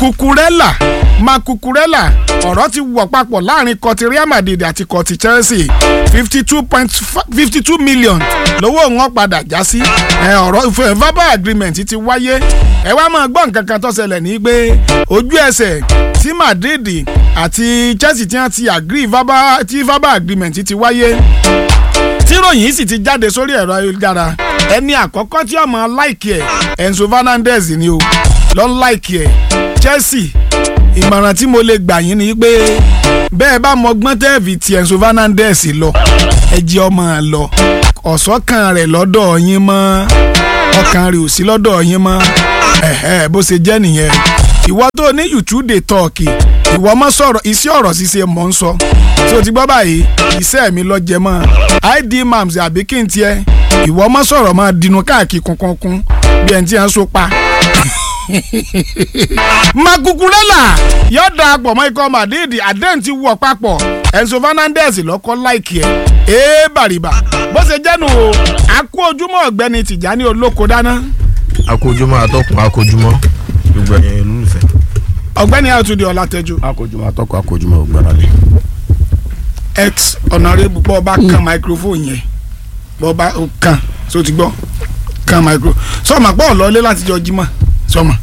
Cucurella Macucurella ọ̀rọ̀ ti wọ̀ papọ̀ láàrin kọtí Real Madrid àti kọtí Chelsea fifty two point fifty two million lówó wọn padà já sí ẹ ọ̀rọ̀ ìfẹ́ verbal agreement ti wáyé ẹ wá máa gbọ́ nǹkan kan tó ṣẹlẹ̀ ní pé ojú ẹsẹ̀ tí Madrid àti Chelsea ti hàn ti agree verbal tí verbal agreement ti wáyé tíròyìn sì ti jáde sórí ẹ̀rọ ayélujára ẹni àkọ́kọ́ tí ọmọ láìkì ẹ̀ Enzo Fernandez ni o lọ́n láìkì ẹ̀ Chelsea ìmọ̀ràn tí mo lè gbà yín ni pé bẹ́ẹ̀ bá mọgbọ́n tẹ́ẹ̀fì ti Enzo Fernandez lọ ẹ jẹ́ ọmọ lọ ọ̀sọ́kàn rẹ̀ lọ́dọ̀ yín mọ́ ọkàn rẹ̀ ò sí lọ́dọ̀ yín mọ́ ẹ̀hẹ́ bó ṣe jẹ́ nìyẹn ìwọ tó ní YouTube dey talk ìwọ mọ sọ̀rọ̀ iṣẹ́ ọ̀rọ̀ ṣíṣe mọ̀ ń sọ tí o ti gbọ́ báyìí iṣẹ́ mi lọ jẹ mọ́ id mams àbí kí n tiẹ̀ ìwọ mọ sọ̀rọ̀ máa dinú káàkiri kunkunkun bí ẹni tí wọ́n so pa. Macucurella yóò darapọ̀ mọ́ ikọ̀ Madrid àdéhùn ti wọ̀ papọ̀ Enzo Fernandez lọ́kọ́ láìkì ẹ̀ ee bàrìbà bó ṣe jẹ́nu o àkó ojúmọ́ ọ̀gbẹ́ni Tìjání olóko dáná. akójúmọ́ atọ́kùn akójúmọ́ gbogbo ẹ̀yin olólùfẹ́. ọ̀gbẹ́ni Àtúndì Ọlátẹ́jú akójúmọ́ atọ́kùn akójúmọ́ ògbáralé. ex honourable bọ́ ọba kan microphone yẹn bọ́ ọba kan so ti gbọ́ kan microphone sọ́ọ̀mà pọ̀ lọ́lé láti jọ jímọ̀ sọ́ọ̀mà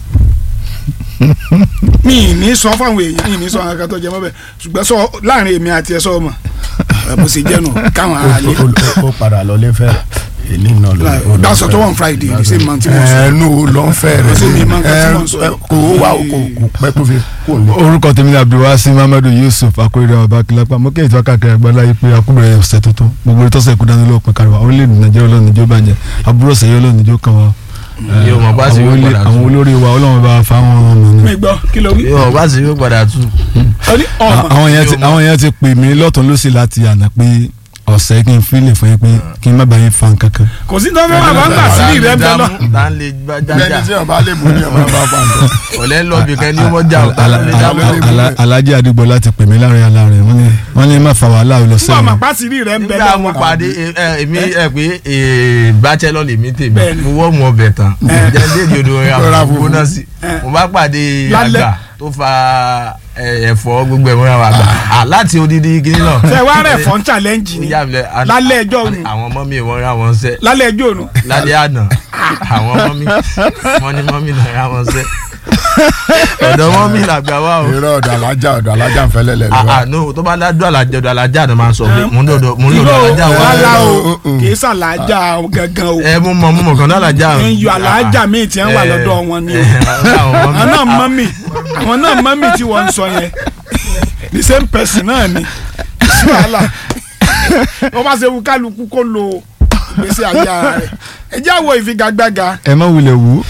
mi ì ní sọ fáwọn èèyàn mi ì ní sọ àwọn akatọ́ jẹ mọ́ bẹ́ẹ̀ ṣùgbọ́n sọ láàrin èmi àti ẹ sọ́ọ̀mà bó ṣe jẹ́ nù káwọn ará lé ó padà lọ lẹ́fẹ̀ èní náà lọ. that's what on Friday the same month mo sọ ẹnu ló ń fẹ́ rẹ̀ Ṣé mi máa ń kọ́ tí mò ń sọ? kò wá kò kò pẹ́ tó fi kò lọ. orúkọ tèmi ni abdulwasi muhammadu yusuf akóredé ọba kìlápá mo kéde ìtura káàkiri àgbáńlá yìí pé akúbẹ̀rẹ̀ ọ̀sẹ̀ tuntun gbogbo ìtọ́sẹ̀ kú dání lóòpin káríwá orílẹ̀-èdè nàìjíríà ọlọ́run níjó bàjẹ́ àbúrò sẹ́yìn ọlọ́run níjó kan wa yóò mọ̀ bá sì àwọn yóò olè- padà àwọn tún olórí wa ọlọ́run bá fa àwọn ọmọ mi mi. gbọ́ kí ló wí yóò mọ̀ bá sì yóò padà tún. ọ ní ọmọ àwọn yẹn ti àwọn yẹn ti pè mí lọ́tún lọ́sì láti àná pé ọ̀sẹ̀ kí n fílẹ̀ fún yín pé kí n má bàa yín fa nǹkan kan. kò sí tó fẹ́ wà bá ń gbà sí ìrẹ́ bẹ́ẹ̀ lọ tá ń lè bá bẹ́ẹ̀ni jájà tí ọba lè mú ní ọba bá fà ń bọ̀. ọ̀lẹ́ ń lọ bí kan ní wọ́n jà ọ̀tá Ala- ló lè ala- dábọ̀. ala- ala- alájí àdìgbò láti pè mí láàrin aláàrin wọ́n ní wọ́n ní má fa wàhálà lọ fún sẹ́yìn. àmà pàṣẹ ìrẹ́ ń bẹ́ẹ̀ nígbà mo lọ́wọ́ pàdé ẹ, ẹ, èmi ẹ pé ẹ, bachelor lèmi tèmi Bẹ́ẹ̀ni. mo wọ́ mu ọbẹ̀ tán jẹ́ déèdì odò rẹ̀ Rọra àwọn fùfú. gbóná sí mo bá pàdé Lálẹ́. àgbà tó fa ẹ, ẹ̀fọ́ gbogbo ẹ̀ mọ́ra wa gbà À, láti odidi kìíní náà. fẹ́ wá rẹ̀ fọ́n challenge Ó ni yà mí lẹ́- a- lálẹ́ ẹjọ́ a- òru àwọn ọmọ mi wọ́n ra wọn sẹ́ lálẹ́ ẹjọ́ òru lálẹ́ àná àwọn ọmọ mi wọ́n ní mọ́mí náà ra wọn sẹ́ ọ̀dọ̀ mọ́mí làgbà wà o. irọ́ ọ̀dọ̀ alájà ọ̀dọ̀ alájà ń fẹ́lẹ́ lẹ̀ Ah, lọ́wọ́. ah, no tó bá ládùn àlàjẹ ọ̀dọ̀ alájà náà máa ń sọ pé mo ń lọ́dọ̀ mo ń irọ́ lọ́dọ̀ alájà wa. wàhálà o Mm, mm. kì í ṣàlàjà gangan o ẹ mo mọ mo mọ kan náà alájà. ẹ ń yọ àlàájà míì tí wọ́n wà lọ́dọ̀ wọn ni o àwọn náà mọ́mì àwọn náà mọ́mì tí wọ́n ń sọ yẹn the same person náà ni sí wàhálà wọ́n bá ṣe wù kálukú kó lo ìgbésí ayé ara rẹ̀ ẹ jẹ́ àwọ̀ ìfigagbága ẹ má wulẹ̀ wú.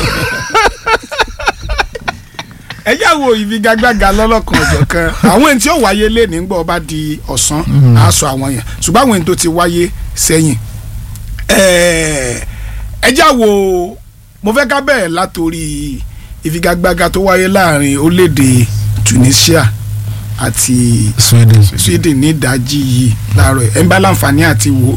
ẹ jẹ́ àwọ̀ ìfigagbága lọ́lọ́kan ọ̀jọ̀ kan àwọn èyí tí ó wáyé lé nígbà bá di ọ̀sán á sọ àwọn yẹn ṣùgbọ́n àwọn èyí tó ti wáyé sẹ́yìn ẹ ẹ jẹ́ àwọ̀ mo fẹ́ ká bẹ̀rẹ̀ látòrí ìfigagbága tó wáyé láàrin orílẹ̀-èdè Tunisia àti sweden Sweden ní ìdajì yìí láàárọ̀ ẹ̀ ń bá láǹfààní àti wò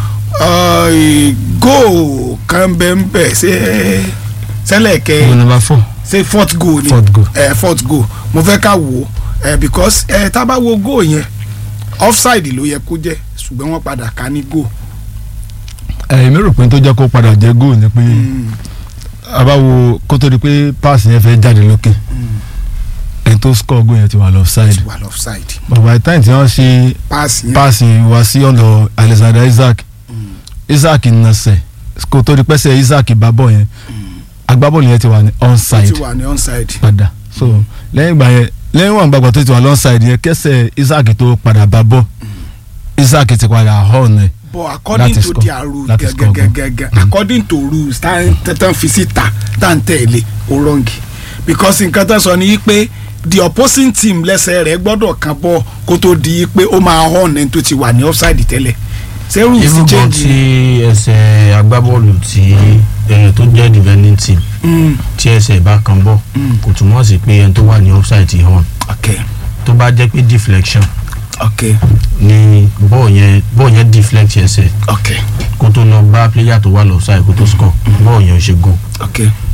góò kan bẹ́ẹ̀ ń bẹ̀ ṣé sẹ́lẹ̀ kẹ́ goal number four ṣe fourth goal ni Fourth goal. ẹ fourth goal mo fẹ́ ká wò ó ẹ because ẹ tá a bá wo goal yẹn offside ló yẹ kó jẹ́ ṣùgbọ́n wọ́n padà ká ní goal. èmi rò pé tó jẹ́ kó padà jẹ́ goal ni pé a bá wo kó tó di pé pass yẹn fẹ́ jáde lókè ẹni tó score goal yẹn ti wà lọ side wà lọ offside but by the time tí wọ́n ṣe pass yẹn pass yẹn wá sí ọ̀dọ̀ Alexander Isaac Isaac nasẹ̀ kó tó di pẹ́sẹ̀ Isaac bá bọ̀ yẹn agbábọ́ọ̀lù yẹn ti wà ní ó onside ti wà ní onside. padà so lẹ́yìn ìgbà yẹn lẹ́yìn wọn gbàgbọ́ tó ti wà lọ́nside yẹn kẹsẹ̀ Isaac tó padà bá bọ́ Isaac ti padà hàn ẹ̀ but according Láti to score. their rules Láti score goal. gẹ́gẹ́gẹ́gẹ́ according to rules tá tán fi síta tá n tẹ̀lé ó rọ́ǹgì because nǹkan tó sọ ni pé the opposing team lẹ́sẹ̀ rẹ̀ gbọ́dọ̀ kan bọ́ kó tó di pé ó máa hàn ẹni tó ti wà ní offside tẹ́lẹ̀ ṣé rules irú gan change tí ni? ẹsẹ̀ agbábọ́ọ̀lù tí ẹni tó jẹ́ defending team Mm, tí ẹsẹ̀ bá kan bọ̀ Mm. kò túmọ̀ sí pé ẹni tó wà ní offside ti hàn okay tó bá jẹ́ pé deflection okay ni bọ́ọ̀ yẹn bọ́ọ̀ yẹn deflect ẹsẹ̀ okay kó tó lọ bá player tó wà lọ́sàì kó tó score bọ́ọ̀ yẹn ò ṣe goal okay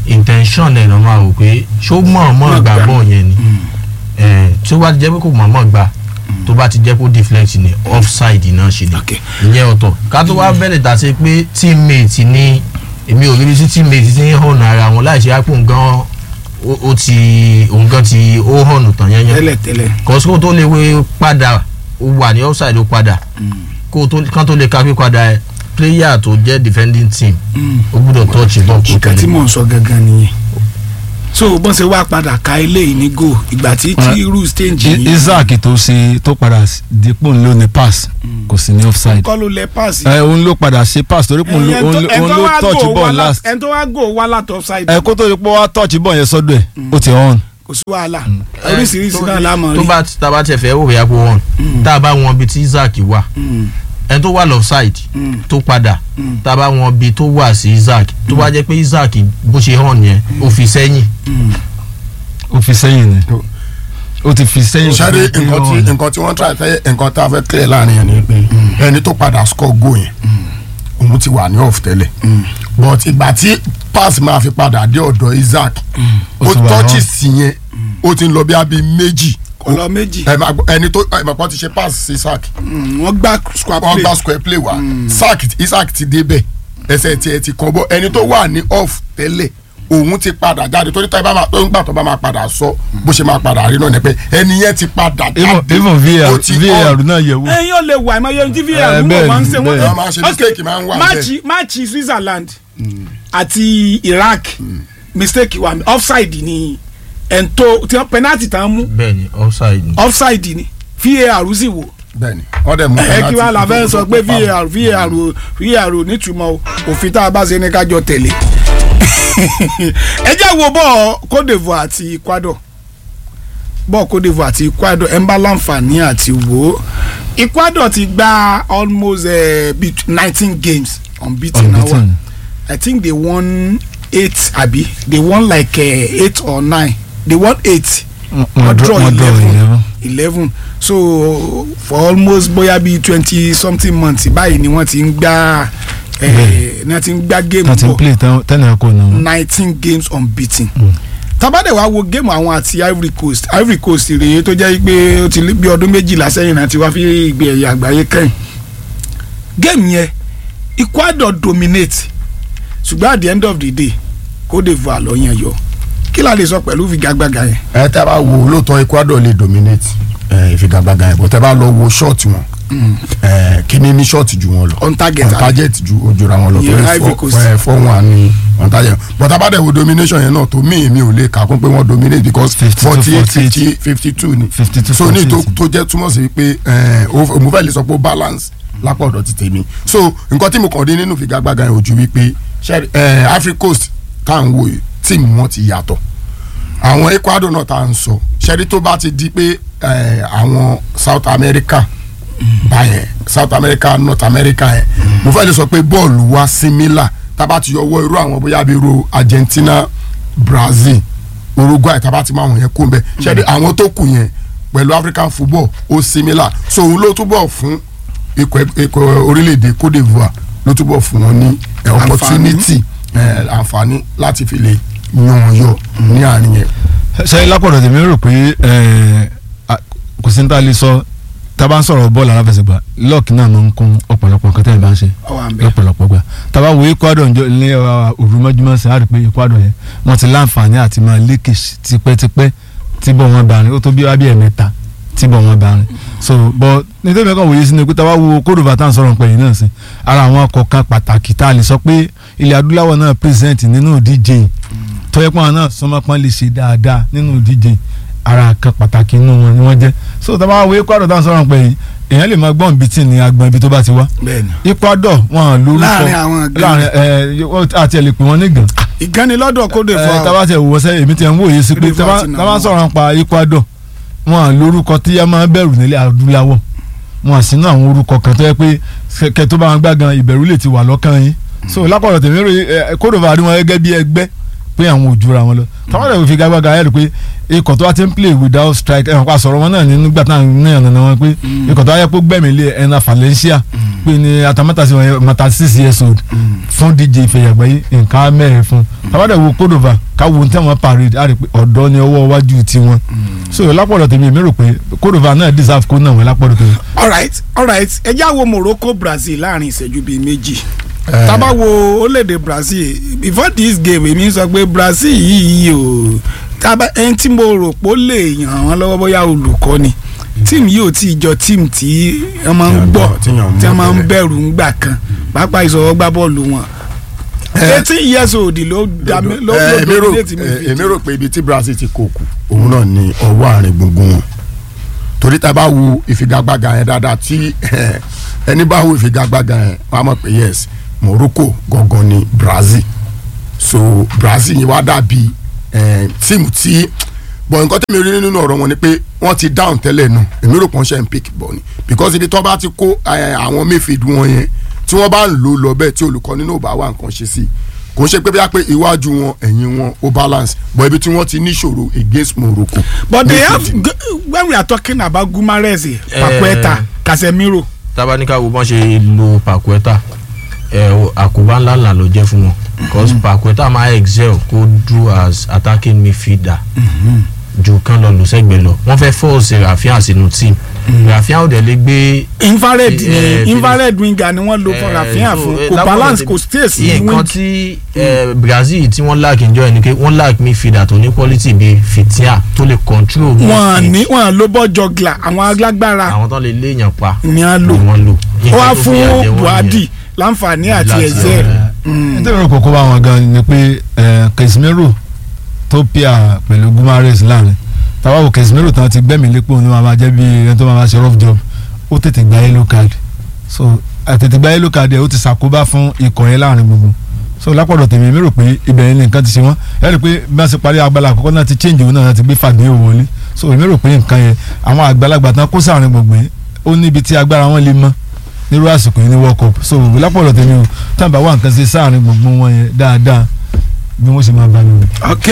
intention ẹ̀ lọ́ máa wò pé ṣó mọ̀ọ́mọ̀ gbà bọ̀ yẹn ni Eh, tí ó bá ti jẹ́ pé kò mọ̀ọ́mọ̀ gbà tó bá ti jẹ́ kó deflect ni offside náà ṣe ni Okay. ìyẹn ọ̀tọ̀ ká tó wá bẹ̀rẹ̀ tà sí pé teammate ni èmi ò ríbi sí teammate ti ń hàn ara wọn láì ṣe àpò nǹkan ó- ó ti òun gan ti ó hàn tán yẹn yẹn tẹ́lẹ̀ tẹ́lẹ̀ kọ́síkò tó lè wé padà ó wà ní offside ó padà kó tó kán tó lè ka pé padà ẹ player tó jẹ́ defending team ó gbúdọ̀ touch ball kó nǹkan tí tẹ̀lé mò ń sọ gangan nìyẹn so bọ́n ṣe wá padà ka eléyìí ní goal ìgbà tí tí irú stage I- yìí Isaac tó ṣe tó padà s- dípò ńlò ní pass kò sí ní offside kọ́ ló lẹ pass ẹ òun ló padà ṣe pass torí pé òun ló- òun ló- òun ló touch ball last ẹni tó wá goal wá láti offside ẹ kó tó di pé wọ́n touch ball yẹn sọ́dọ̀ ẹ̀ ó ti on kò sí wàhálà oríṣiríṣi náà la mọ̀ tó rí bá tá a bá tiẹ̀ fẹ́ wò bóyá kó wọ́n tá a bá wọn bí tí Isaac wà Mm, ẹni tó wà lọ́fside mm, tó padà Mm. tá a bá wọn bí tó wà sí Isaac tó bá jẹ́ pé Isaac bó ṣe hàn yẹn ó fi sẹ́yìn mm. ó fi sẹ́yìn ni ó ti fi sẹ́yìn sáré pé nǹkan tí on. nǹkan tí wọ́n try fẹ́ nǹkan tá a fẹ́ clear láàrin yẹn ni pé ẹni tó padà score goal yẹn òun ti wà ní off tẹ́lẹ̀ but ìgbà tí pass máa fi padà dé ọ̀dọ̀ Isaac Ó ó ti wà touch on. sí yẹn ó ti ń lọ bí abí méjì kọlọ méjì ẹ máa gbọ́, ẹni tó ẹ máa pọ́n ti ṣe pass sí Isaac Mm, wọ́n gbá square wọ́n play gba square play wá Isaac Isaac ti débẹ̀ ẹsẹ̀ tiẹ̀ ti kàn bọ́ ẹni tó wà ní off tẹ́lẹ̀ òun ti padà jáde torí tó bá máa tó ń gbà tó bá máa padà sọ bó ṣe máa padà rí náà ni pé ẹni yẹn ti padà even jáde even ó VAR ti VAR on. náà yẹ̀ wò ẹyin ò lè wà ẹ máa yẹ ní Eh, VAR mú bẹ́ẹ̀ wọn ni, ṣe bẹ́ẹ̀ ni. Wọ́n máa ń ṣe mistake máa ń wà máàcì máàcì Switzerland àti Iraq mistake wà offside ni ẹ̀ńtó tí wọ́n penalty tán mú bẹ́ẹ̀ ni offside ni. offside ni VAR sì wò bẹ́ẹ̀ni wọ́n dẹ̀ mú ẹ kí wàá la fẹ́ penalty sọ pé VAR VAR o- VAR ò nítumọ̀ o òfin tá a bá ṣe ní kájọ tẹ̀lé ẹ jẹ́ wo bọ́ọ̀ Côte d'Ivoire àti Ecuador bọ́ọ̀ Côte d'Ivoire àti Ecuador ẹ̀ ń bá láǹfààní àti wò ó Ecuador ti gba almost nineteen games unbeaten now unbeaten I think they won eight abi they won like uh, eight or nine they won eight wọ́n draw wọ́n draw eleven eleven so for almost bóyá bíi twenty something months báyìí ni wọ́n ti ń gbá eh, ni wọ́n ti ń gbá game náà ti ń bọ̀ play tẹ́nà ẹ̀kọ́ náà nineteen games unbeaten Mm. tabade wa wo game àwọn àti Ivory Coast Ivory Coast rèé tó jẹ́ pé ó ti lé bí ọdún méjìlá sẹ́yìn náà ti wá fi ìgbé ẹ̀yà àgbáyé kẹ́yìn game yẹn Ecuador dominate ṣùgbọ́n at the end of the day Côte d'Ivoire ló yàn yọ kí la lè sọ pẹ̀lú figagbága yẹn ẹ tẹ́ bá wo lóòótọ́ Ecuador lè dominate ẹ, ìfigagbága yẹn bọ́ tẹ́ bá lọ wo ṣọ́ọ̀tì wọn ẹ, kíní ní ṣọ́ọ̀tì ju wọn lọ on target on target ju ojúra wọn lọ Ìyẹn torí Ivory fọ- Coast. ẹ, four one ni on target but tá bá dẹ̀ wo domination yẹn náà tó mí mi ò lè kà kún pé wọ́n dominate because 52, forty eight 48. fifty fifty two ni 52, so ní tó 48. tó jẹ́ túmọ̀ sí pé ẹ, ó- mo fẹ́ lè sọ pé ó balance lápá ọ̀dọ̀ ti tèmi so nǹkan tí mo kàn dé nínú ìfigagbága yẹn ò ju wípé ṣe ẹ, Ivory Coast tá à ń wo yìí tíìmù wọn ti yàtọ̀ àwọn Ecuador náà tá à ń sọ ṣẹ́rí tó bá ti di pé eh, àwọn South America báyẹn South America North America yẹn mo fẹ́ lè sọ pé bọ́ọ̀lù wa similar tá a bá ti yọwọ́ irú àwọn bóyá bíi irú Argentina Brazil Uruguay tá a bá ti mọ àwọn yẹn kó ń bẹ ṣẹ́rí àwọn tó kù yẹn pẹ̀lú African football ó similar so òun ló túbọ̀ fún ikọ̀ ikọ̀ orílẹ̀-èdè Côte d'Ivoire ló túbọ̀ fún wọn ní eh, opportunity eh, àǹfààní láti fi lè yan yọ ní àárín yẹn. ṣe lápọ̀dọ̀ tèmi rò pé ẹ̀, a- kò sí ní tá a lè sọ tá a bá ń sọ̀rọ̀ bọ́ọ̀lù aláfẹsẹ̀gbá lọ́ọ̀kì náà máa ń kún ọ̀pọ̀lọpọ̀ nǹkan tẹ́ ẹ̀ bá ń ṣe ọwọ́ àmbẹ̀ lọ́pọ̀lọpọ̀ gbà tá a bá wo Ecuador njọ ní òrùmọ́júmọ́ sí a rí pé Ecuador yẹn wọ́n ti láǹfààní àti máa lékè tipẹ́tipẹ́ tí bọ̀ wọ́n bá rìn ó tó bí wábí ẹ̀mẹ́ta tí bọ̀ wọ́n bá rìn so bọ́ nítorí mẹ́kàn wòye sí ni pé tá a bá wo Côte d'Ivoire tá à ń sọ̀rọ̀ pẹ̀lú náà sí ara àwọn ọkọ̀ kan pàtàkì tá a lè sọ pé ilẹ̀ adúláwọ̀ náà present nínú ìdíje tọ́yẹ́ pọ́n náà sọmọpọ́n lè ṣe dáadáa nínú ìdíje ara kan pàtàkì inú wọn ni wọ́n jẹ́ so tá a bá wo Ecuador tá à ń sọ̀rọ̀ pẹ̀lú èèyàn lè máa gbọ́n bíi tí ní agbọ̀n ibi tó bá ti wá bẹ́ẹ̀ni Ecuador wọn lórúkọ Láàrin àwọn gan. láàrin ẹ ẹ àti ẹ lè pè wọn nígàn ìgánilọ́dọ̀ Côte ẹ d'Ivoire tábà tẹ wò sẹ èmi tẹ ń wòye sí pé Côte d'Ivoire tábà ti nà tábà wọ́n. sọ̀rọ̀ pa Ecuador wọn lórúkọ tí a máa bẹ̀rù nílẹ̀ adúláwọ̀ wọn sínú àwọn orúkọ kan tó yẹ pé kẹ tó bá wọn gbá gan ìbẹ̀rù lè ti wà lọ́kàn yín so lápapọ̀ tèmi rò ẹ Côte d'Ivoire rí wọn gẹ́gẹ́ bí ẹgbẹ́ pé àwọn ò jura wọn lọ táwọn ẹ̀rọ fi gágbága ẹ̀ rí pé ikọ̀ tó wá ti ń play without strike ẹ̀hàn pa sọ̀rọ̀ wọn náà ní nígbà táwọn náà nana wọn pé ikọ̀ tó wá yẹ kó gbẹ̀mí lé ẹ̀na Valencia pé ní atamátàsí wọn yẹ mata six years old fún díje ìfẹ̀yàgbẹ́ yìí nǹkan mẹ́rin fún táwọn ẹ̀rọ wo Cordova káwo ní tẹ̀wọ̀n parade á rí pé ọ̀dọ́ ni ọwọ́ iwájú tiwọn so lápọ̀lọ̀ tèmi èmi rò pé Cordova náà deserve kó náà wọn lápọ̀lọ̀ tèmi alright alright ẹ já wo Morocco Brazil láàrin ìṣẹ́jú bíi méjì tá bá wo orílẹ̀-èdè Brazil before this game èmi sọ pé Brazil yìí o tábà ẹni tí mo rò pé ó lè yàn wọ́n lọ́wọ́ bóyá olùkọ́ ni tíìmù yìí ò tí ì jọ tíìmù tí wọ́n máa ń gbọ́ tí wọ́n máa ń bẹ̀rù ńgbà kan pàápàá ìṣòro gbá bọ́ọ̀lù wọn eighteen years old ló dá mi ló ló èmi rò dominate mi eh, èmi rò pé ibi tí Brazil ti kó kù òun náà ni ọwọ́ àárín gbùngbùn wọn torí tá a bá wo ìfigagbága yẹn dáadáa tí eh, ẹni bá wo ìfigagbága yẹn wọ́n á mọ̀ pé yes Morocco gangan ni Brazil so Brazil yẹn wá dàbí eh, tíìmù tí bọ̀ nǹkan tẹ̀mí rí nínú ọ̀rọ̀ wọn ni pé wọ́n ti down tẹ́lẹ̀ náà èmi rò pé wọ́n ṣe ń pick bọ̀ ni because ibi tó bá ti kó eh, àwọn mayfield wọn yẹn tí wọ́n bá ń lò lọ bẹ́ẹ̀ tí olùkọ́ni náà ò bá wà nǹkan ṣe sí i kò ń ṣe pé bí wọ́n pé iwájú wọn ẹ̀yìn wọn ó balance but ibi tí wọ́n ti níṣòro against Morocco. but they have Mayfield. g- when we are talking about Gumares Paqueta Casemiro tábánikà wo bọ́n ṣe lo Paqueta ẹ o- àkóbá ńlá ńlá ló jẹ́ fún wọn because Paqueta máa excel kó dúró as attacking midfielder ju kán lọ lò sẹ́gbẹ̀ẹ́ lọ wọ́n fẹ́ force Rafinha sínú team Rafinha ò dẹ̀ lè gbé infrared Eh, ni eh, infrared winger ni wọ́n lò fún Rafinha so, fún eh, kò lápò balance tèmi- kò stay sí nǹkan wing tí eh, Brazil tí wọ́n lack njọ́ ẹ̀ ni pé wọ́n lack midfielder tó ní quality bíi Fitia tó lè control wọn midfield. ní wọn ló bọ́ jọgla àwọn alágbára àwọn tó lè léèyàn pa ni a lò ni wọ́n lò ó wá Nǹkan tó fìyà jẹ fún wọ́n Buhari nìyẹn. láǹfààní àti Láti ẹ̀zẹ̀ ọ̀rẹ́. nítorí ọ̀rọ̀ kòkó bá wọn gan ni pé eh, Casemiro tó pia pẹ̀lú Gumares láàrin táwa wò Casemiro tán ti gbẹ́mìí lépò ní wọn máa jẹ́ bí ẹni tó máa ma ṣe rough job ó tètè gba yellow card so àtètè gba yellow card ẹ̀ ó ti ṣàkóbá fún ikọ̀ yẹn láàrin gbogbo so lápọ̀dọ̀ tèmi mi rò pé ibẹ̀ yẹn ni nǹkan ti ṣe wọ́n ẹ rí i pé bí wọ́n ṣe parí agbára àkọ́kọ́ náà ti change òun náà ti gbé Fabinho wọlé so èmi rò pé nǹkan yẹn àwọn àgbàlagbà tán kó sáàrin gbogbo yẹn ó níbi tí agbára wọn lè mọ́ nírú àsìkò yìí ní world cup so lápọ̀lọ̀ tèmi o tábà wà nǹkan ṣe sáàrin gbogbo wọn yẹn dáadáa bí wọ́n ṣe máa bá mi wò. ok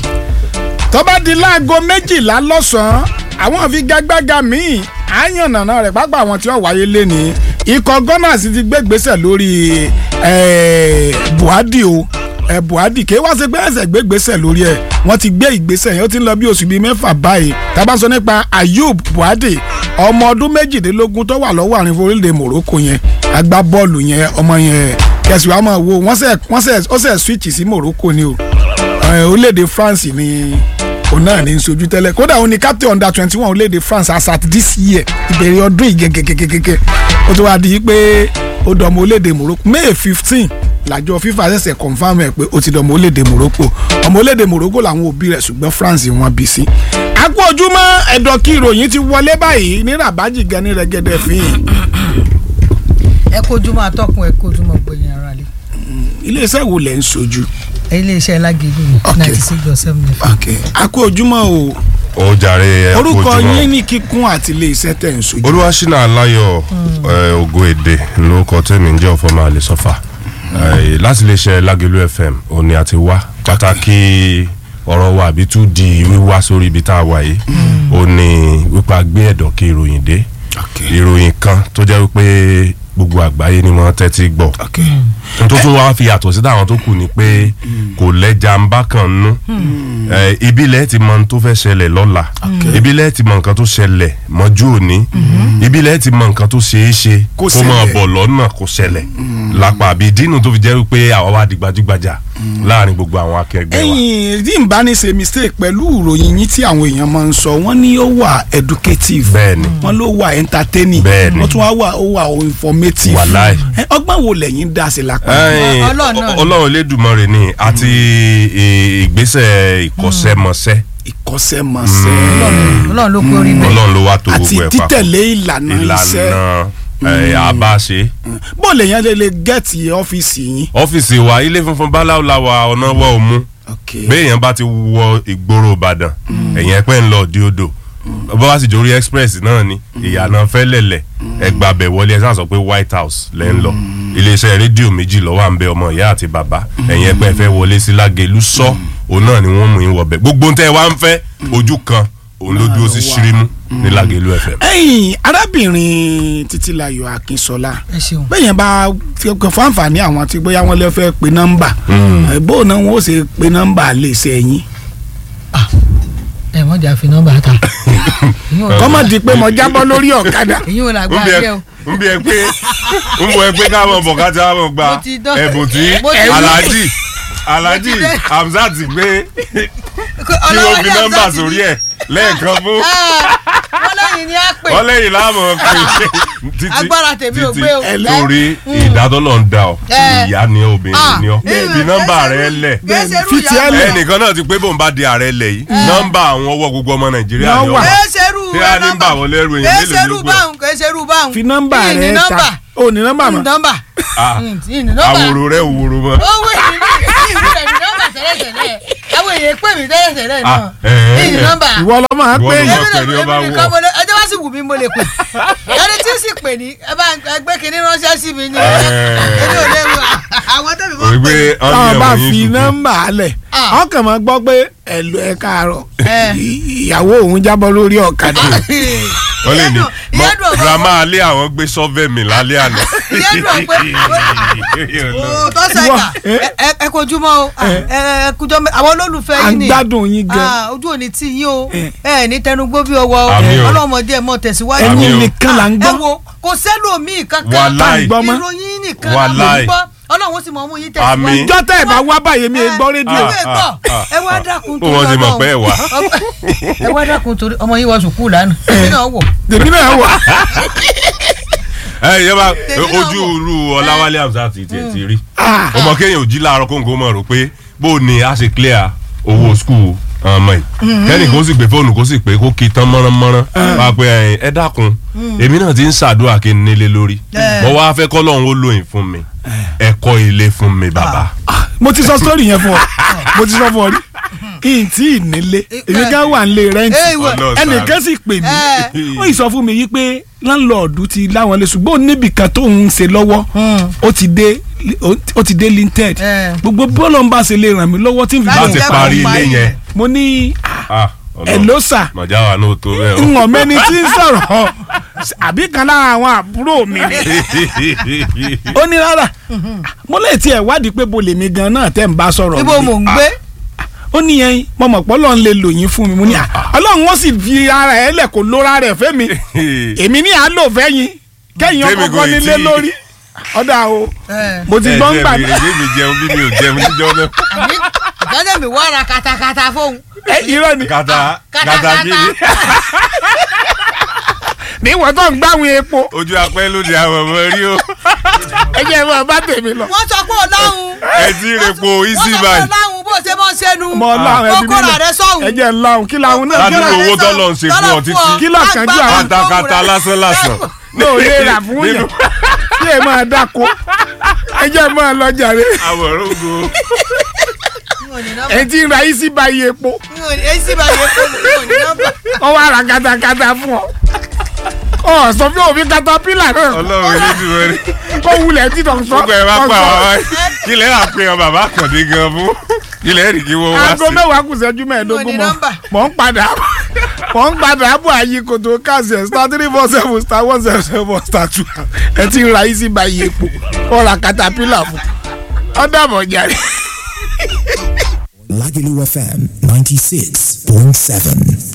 tó bá di láago méjìlá lọ́sàn-án àwọn àfigagbága míì àyànnàna rẹ̀ pápá àwọn tí wọ́n wáyé lẹ́ni ikọ̀ gunners ti gbé gbèsè lórí eh, buhari o eh, buhari kì í wá sí pé ẹsẹ̀ gbé gbèsè lórí ẹ̀ wọ́n ti gbé ìgbésẹ̀ yẹn ó ti ń lọ bí oṣù bíi mẹ́fà báyìí tá bá sọ nípa ayub buhari ọmọ ọdún méjìdínlógún tó wà lọ́wọ́ àárín orílẹ̀-èdè morocco yẹn agbábọ́ọ̀lù yẹn ọmọ yẹn kẹsì wàá máa wo wọ́n sẹ̀ wọ́n sẹ̀ ó sẹ̀ switch sí morocco ni o Eh, orílẹ̀-èdè france ni òun náà ní í sojú tẹ́lẹ̀ kódà òun ni captain under twenty one orílẹ̀-èdè france as at this year ìbẹ̀rẹ̀ ọdún yìí gẹ́gẹ́gẹ́gẹ́ ó tó wá di pé ó dọ̀mọ orílẹ̀-èdè morocco may fifteen làjọ fifa ṣẹ̀ṣẹ̀ confam ẹ̀ pé ó ti dọ̀mọ orílẹ̀-èdè morocco ọmọ orílẹ̀-èdè morocco làwọn òbí rẹ̀ ṣùgbọ́n france wọn bí sí. àkó ojúmọ́ ẹ̀dọ̀ kí ìròyìn ti wọlé báyìí ní rabaji gan ní rẹ́gẹ́dẹ́ fín ẹ kojúmọ́ atọ́kùn ẹ kojúmọ́ gbẹ̀yìn ara lé iléeṣẹ́ wo lẹ̀ ń sojú. iléeṣẹ́ lágẹ̀dẹ̀ ní Ok. ninety six dot seven fm. àkó ojúmọ́ o ó jàre ẹ kú orúkọ ojúmọ́. yín ní kíkún àti iléeṣẹ́ tẹ̀ ń sojú. olúwaṣínà aláyọ̀ ẹ, ògo èdè lórúkọ tèmi ń jẹ́ ọ̀fọ̀ máa lè sọ́fà Ẹ, láti lè ṣe lágẹ̀lú fm òun ni a ti wá pàtàkì ọ̀rọ̀ wa àbí tún di wíwá sórí ibi tá a wà yìí ó ní wípé a gbé ẹ̀dọ̀ kí ìròyìn dé ìròyìn kan tó jẹ́ wípé gbogbo àgbáyé ni wọ́n tẹ́tí gbọ́ n tó tún wá fi yàtọ̀ sí táwọn tó kù ni pé kò lẹ́jà ń bá kan nú Ẹ, ibi lẹ́ẹ̀ ti mọ ohun tó fẹ́ ṣẹlẹ̀ lọ́la ibi lẹ́ẹ̀ ti mọ nǹkan tó ṣẹlẹ̀ mọ́jú òní ibi lẹ́ẹ̀ ti mọ nǹkan tó ṣeé ṣe Kó kó máa ṣẹlẹ̀. bọ̀ lọ́nà kó ṣẹlẹ̀ lápá àbí dínú tó fi jẹ́ wípé àwa wá di gbajúgbajà láàrin gbogbo àwọn akẹgbẹ́ wa. ẹ̀yin tí n bá ní ṣe mistake pẹ̀lú ìròyìn yín tí àwọn èèyàn máa ń sọ wọ́n ní ó wà educative Bẹ́ẹ̀ni. wọ́n ló wà entertaining Bẹ́ẹ̀ni. wọ́n tún wá wà ó wà informative Wàláì. Ẹ, ọgbọ́n wo lẹ́yìn dá sí lápá. Ẹ̀yin, Ọlọ́run náà ni. ọlọ́run elédùmarè ni àti ì- ìgbésẹ̀ ìkọ́ṣẹ́mọṣẹ́ ìkọ́ṣẹ́mọṣẹ́ ọlọ́run ló pé orí bẹ́ẹ̀. ọlọ́run ló wá tó àti gbogbo ẹ̀ papọ̀ títẹ̀lé ìlànà iṣẹ́ ìlànà ẹ̀, àbáṣe. bó lè yẹn lè lè gẹ́ẹ̀tì ọ́fíìsì yín. ọ́fíìsì wa ilé funfun báláwo la wa ọ̀nà wọ òmu béèyàn bá ti wọ ìgboro ìbàdàn ẹ̀yìn ẹ̀pẹ́ ń lọ di odò bó bá sì jórí express náà ni ìyànà fẹ́lẹ̀lẹ̀ ẹgbàbẹ̀ wọlé ẹ̀ sáà sọ pé white house lẹ́ ń lọ iléeṣẹ́ rédíò méjì lọ́wọ́ à ń bẹ ọmọ ìyá àti bàbá ẹ̀yin ẹgbẹ́ fẹ́ wọlé sí lágẹ̀lú sọ òun náà ni wọ́n mú yín wọbẹ̀ gbogbo ń tẹ́ wá ń fẹ́ ojú kan òun ló dúró sí ṣírímù ní lágẹ̀lú fm. ẹ̀yin arábìnrin títílayọ̀ akínsọlá ẹ ṣeun. bẹ́yẹn bá fi ọkọ̀ fún àǹfààní àwọn tí bóyá wọ́n lè fẹ́ pe nọ́mbà ẹ̀ bó náà wọ́n ó ṣe pe nọ́mbà lè ṣe ẹ̀yìn ẹ mọ̀ jà fi nọ́mbà ta. kọ́mọ̀ di pé mo jábọ́ lórí ọ̀kadà èyí ò ń lágbá bí ẹ yẹ o. ń bí ẹ pé ń bọ ẹ pé káwọn bọ̀ ká tí wọ́n gba Mo ti dán- ẹ̀bùn tí mo ti dán- alhaji alhaji Mo ti dán- hamzat gbé kí wọ́n fi nọ́mbà sórí ẹ̀ lẹ́ẹ̀kan fún wọ́n lẹ́yìn ni a pè. wọ́n lẹ́yìn láàmú pé títí Agbára tèmi ò gbé o. torí ìdádọ́lọ̀ ń da ọ Eh. ìyá ni ọ, obìnrin Ah. ni ọ Eh. fi nọ́mbà rẹ lẹ̀ Kẹ́sẹ̀rú fìtì ìyá ẹ̀ mi. lẹ̀. ẹnìkan náà ti pé bóun bá di ààrẹ lẹ̀ yìí nọ́mbà àwọn ọwọ́ gbogbo ọmọ nàìjíríà Yọ ni ọ wà. wà. kẹ́sẹ̀rú Kí á ní bà wọ́n lẹ́rù èèyàn mélòó kẹ́sẹ̀rú ló gbọ́? báhùn kẹ́sẹ̀rú báhùn. fi nọ́mbà Ìyìn ní rẹ nọ́mbà. ta ò ní nọ́mbà Ìyìn mọ́ nọ́mbà. Ah. Ìyìn ní nọ́mbà. àwòrò rẹ òwòrò mọ́. owó ìrìn ìrìn ní nọ́mbà tẹ́lẹ̀tẹ́lẹ̀ àwọn èèyàn pè mí tẹ́lẹ̀tẹ́lẹ̀ náà Ah, eh, ìyìn eh. nọ́mbà. ìwọ lọ máa Ìwọ pé ló èèyàn máa pè ní ọba èmi wọ̀. nìkan mo lè ẹjọ́ bá sì wù mí mo lè pè ẹni tí ó sì pè ní ẹ bá ẹgbẹ́ kìíní ránṣẹ́ sí mi ní èmi ò lè wù àwọn tẹ̀mí mọ́ òwe pè pé ní. táwọn bá fi nọ́mbà nọ́mbà lẹ̀ Ah. wọ́n kàn máa gbọ́ pé ẹ̀lú ẹ̀ káàárọ̀ Eh. ì- ìyàwó òun jábọ́ lórí ọ̀kadà wọ́n lè ní Ìyẹn dùn- ìyẹn dùn ọ̀gá grandma alẹ́ àwọn gbé sọ́fẹ̀ mi lálẹ́ àná. ìyẹn dùn pé o tó sẹ́ka ẹ ẹ kojúmọ́ o ẹ ẹ kujọ́ mẹ́ àwọn olólùfẹ́ à yín ń ni gbádùn yín gan Ah, ojú òní tí yín o Eh. ẹ ní tẹnugbó bí ọwọ́ o Àmín o. ọlọ́mọdé ẹ mọ tẹ̀síwájú Àmín ẹ̀yin o. nìkan là ń ẹ gbọ́ wo kò sẹ́lòmíì kankan Wàláì. tá à ń gbọ́ mọ́ ìròyìn nìkan Wàláì. la mọ̀ ń gbọ́ ọlọ́run sì mọ̀ mú yín Àmín. tẹ̀síwájú. ìjọ tẹ́ ẹ̀ bá wá báyìí mi ì gbọ́ rédíò ẹ gbọ́ ah, ẹ wá dákun Ó wọ́n ti mọ̀ pé ẹ wá. ẹ wá dákun torí ọmọ yín wọ sùkúù lánàá èmi náà wọ̀ tèmi náà wà ẹ yẹ bá Tèmi náà ojú wò. irú ọláwálé hamzat ti tiẹ̀ ti rí Ah. ọmọ kéèyàn ò jí láàárọ̀ kóńgó mọ̀ rò pé bó o ní a ṣe clear owó skul ọmọ yìí kẹ́ni kó sì gbé fóònù kó sì pé kó kí tán mọ́ránmọ́rán wá pé ẹ̀yin, ẹ dákun èmi náà ti ń ṣàdúrà kí n nílé lórí Eh. mo wá fẹ́ kọ́ lọ́hún ó lóyìn fún mi ẹ kọ́ ilé fún mi bàbá. mo ti sọ sítórì yẹn fún ọ mo ti sọ fún ọ rí kí n tí ì nílé èmi gan wà nílé Eh, rẹ́ǹtì ìwọ. Ọlọ́run ẹnìkan sì pè mí Eh. ó yìí sọ fún mi yí pé láńlọ́ọ̀dù ti láwọn lé ṣùgbọ́n níbìkan tó ń ṣe lọ́wọ́ ó ti dé ó ti dé linted Eh. gbogbo bọ́ọ̀lù ń bá ṣe lè ràn mí lọ́wọ́ tí n fi Láti láti bọ̀ jẹ́ parí kó ilé parí yẹn rẹ̀. mo ní Ah, Ọlọ́run. ẹ̀ ló sà mọ̀já wa náà tó bẹ́ẹ̀ o. ń wọ̀n mẹ́ni tí ń sọ̀rọ̀ àbí kan lára àwọn àbúrò mi ni ó ní rárá mo lè tiẹ̀ wádìí pé bo lèmi gan náà tẹ́ ń bá sọ̀rọ̀ ibo mi. mò ń gbé ó ní yẹn mo mọ̀ pé ọlọ́run lè lò yín fún mi mo ní à ọlọ́run wọ́n sì fi ara ẹ̀ lẹ̀ kó lóra rẹ̀ fẹ́ mi èmi ní à ń lò fẹ́ yín kẹ́yìn Tèmi ọkọ̀ kò ì nílé tí- lórí ọ̀dà o Eh. mo ti gbọ́ ń gbà ẹ jẹ́ mi jẹun bí mi ò jẹun níjọ́ náà. àbí ìjọ́jọ́ mi wá ra katakata fóun ẹ irọ́ ni kàtà kàtà Katakata. kiri níwọ̀n tó ń gbáwọn epo ojú apẹ́ lóde àwọn ọmọ rí o ẹ jẹ́ ẹ máa bá tèmi lọ. wọ́n sọ pé ọlọ́run ẹ ti repo easy wọ́n sọ pé buy ọlọ́run bó ṣe mọ́ sẹ́nu ọmọ ọlọ́run ẹbí mi kókóra rẹ sọ́hùn ẹ jẹ́ ń lọ́hùn kí làwọn náà kí Ládùúgbò làwọn owó tọ́lọ̀ ń ṣe fún ọ títí. Kí ló kàn jù àwọn- katakata lásán lásán. náà lè rà fún yẹn kí ẹ máa dáko ẹ jẹ́ máa lọ jàre àwòrán ogo ẹ ti ń ra isi báyìí epo èsì bá yẹ kó mi ò ní nọ́mbà wọ́n wá ra katakata fún ọ ọ sọ fún òfin katapila náà ọlọ́run ilé ti wọlé kó wulẹ̀ títọ̀ sọ gbogbo ẹ bá pa ọ̀sọ̀. àwọn wáyé kí lẹ́yìn àpéyàn bàbá kàndé gan fún kí lẹ́yìn rí kí wọ́n wá aago sí. mẹ́wàá kù sẹ́jú Mo mẹ́ẹ̀ẹ́dógún ní mọ́ nọ́mbà. mọ́ ń padà mọ́ ń padà bọ̀ àyè kòtò káàsì ẹ̀ star three four seven star one seven seven star two ẹ ti ń ra isi báyìí epo ọ ra katapila fún ọ dàbọ̀ jàre. Lagelu FM 96.7.